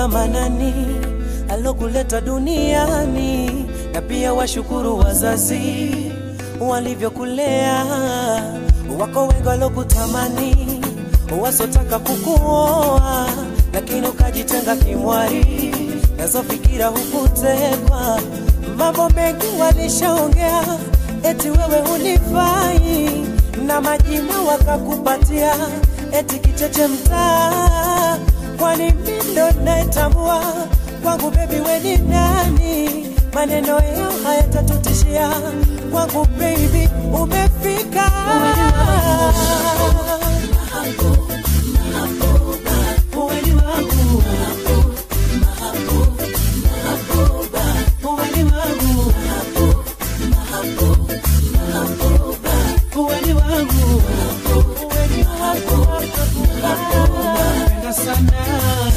Mola Manani alokuleta duniani, na pia washukuru wazazi walivyokulea. Wako wengi walokutamani, wasotaka kukuoa, lakini ukajitenga kimwari, nazo fikira hukutekwa. Mambo mengi walishaongea, eti wewe hunifai, na majina wakakupatia, eti kicheche mtaa. Kwani mimi ndo naitambua kwangu, bebi we ni nani? Maneno yao hayatatutishia kwangu, baby umefika. Uweni wangu. Uweni wangu. Uweni wangu. Uweni wangu. Napenda sana.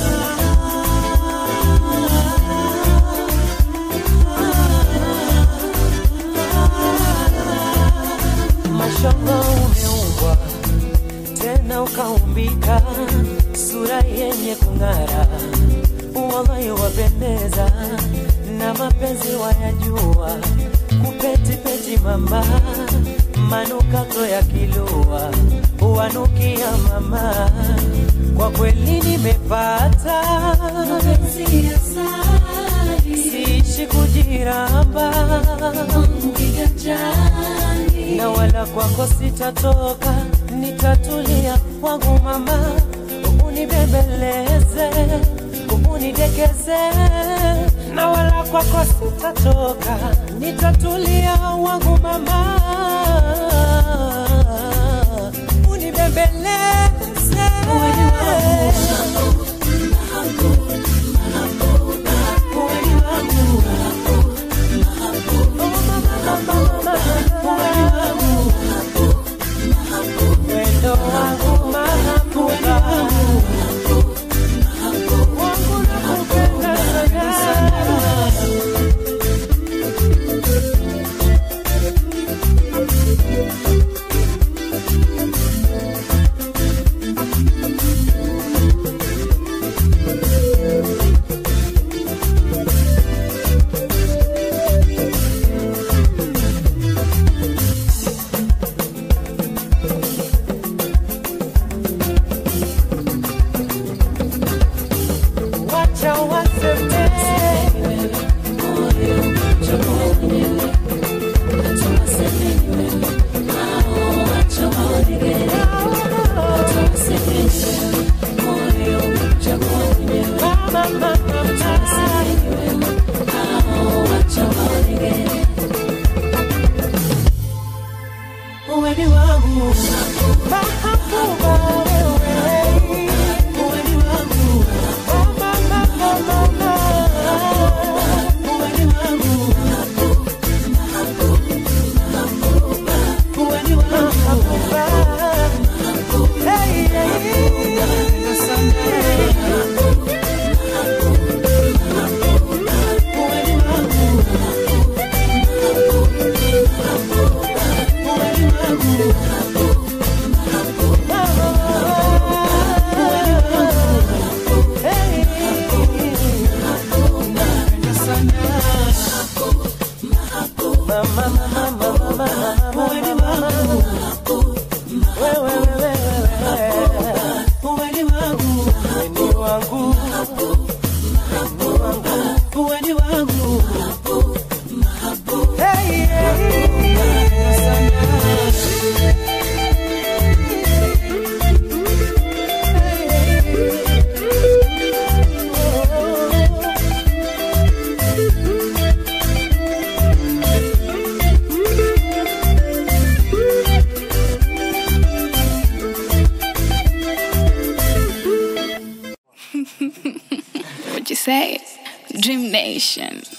Mashallah umeumbwa tena ukaumbika, sura yenye kung'ara, wallahi wapendeza, na mapenzi wayajua, kupetipeti mama, manukato ya kilua, wanukia mama, kwa kweli nimepata mapenzi ya sali siishi kujiramba wangu kiganjani na wala kwako sitatoka, nitatulia kwangu mama, unibembeleze, unidekeze, na wala kwako sitatoka, nitatulia wangu mama, unibembeleze. Uweni wangu. Oh, mama, mama, mama, uweni wangu. Wendo wangu mahabuba wangu nakupenda sana wacha waseme mama mama uweni wangu mahabuba wewe uweni wangu mama mama mama uweni wangu uweni wangu mahabuba hey hey uweni wangu uweni wangu What you say? Dream Nation.